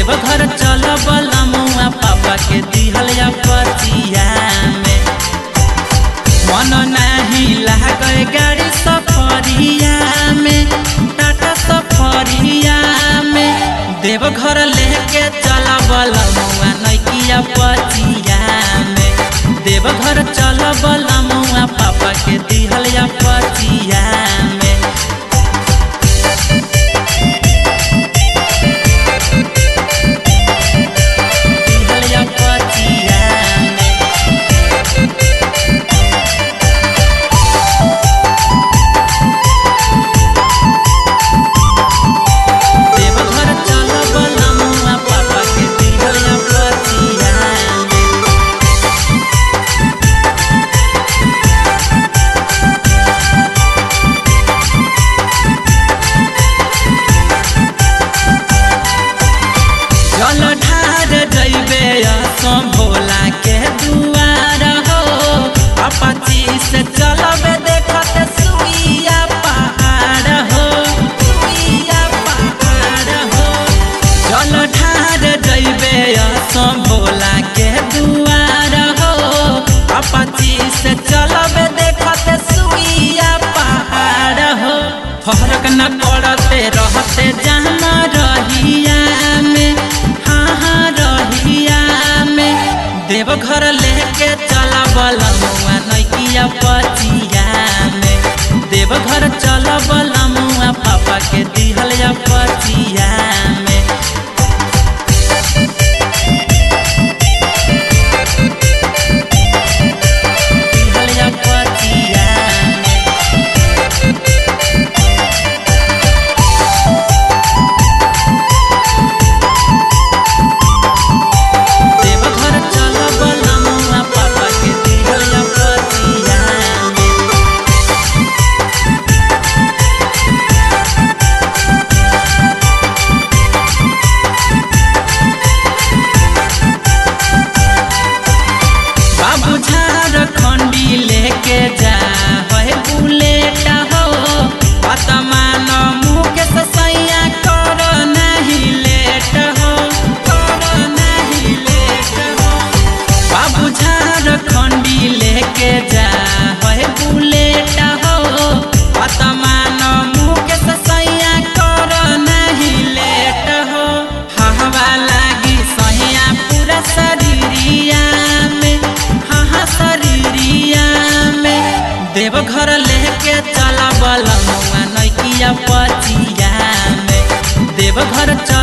देवघर चल बलमुआ पापा के दिहल या पतिया में मन नाही लागे गाड़ी सफरिया में टाटा सफरिया में देवघर लेके चल बलमुआ नैकिया पतिया में देवघर चल बलमुआ पापा के दिहल या पतिया में दिहल या पतिया में देवघर चल बलमुआ पापा के दिहल या पतिया में जल ढार जैबे असम भोला के दुआर हो अपाची से चलबे देखत सुइया पहाड़ हो सुइया पहाड़ हो जल ढार जैबे असम भोला के दुआर हो अपाची से चलबे देखत सुइया पहाड़ हो फरक न पड़ते रहते जाना रहिया में हाँ हाँ रहिया में देवघर लेके चला बलमुआ नैकिया पचिया में देवघर चल बलमुआ पापा के दिहल या पचिया में दिहल या पचिया में देवघर चल बलमुआ पापा के दिहल या पचिया में बाबू झारखंडी लेके जा है बुलेट हो पतमान मुकेश सैया कर नहीं लेट हो कर नहीं लेट हो बाबू झारखंडी लेके जा है बुलेट हो पतमान मुकेश सैया कर नहीं लेट हो हवा लागी सैया पूरा शरीरिया में हाँ हाँ शरीरिया में देवघर लेके चला बलमुआ नैकिया पचिया में देवघर चल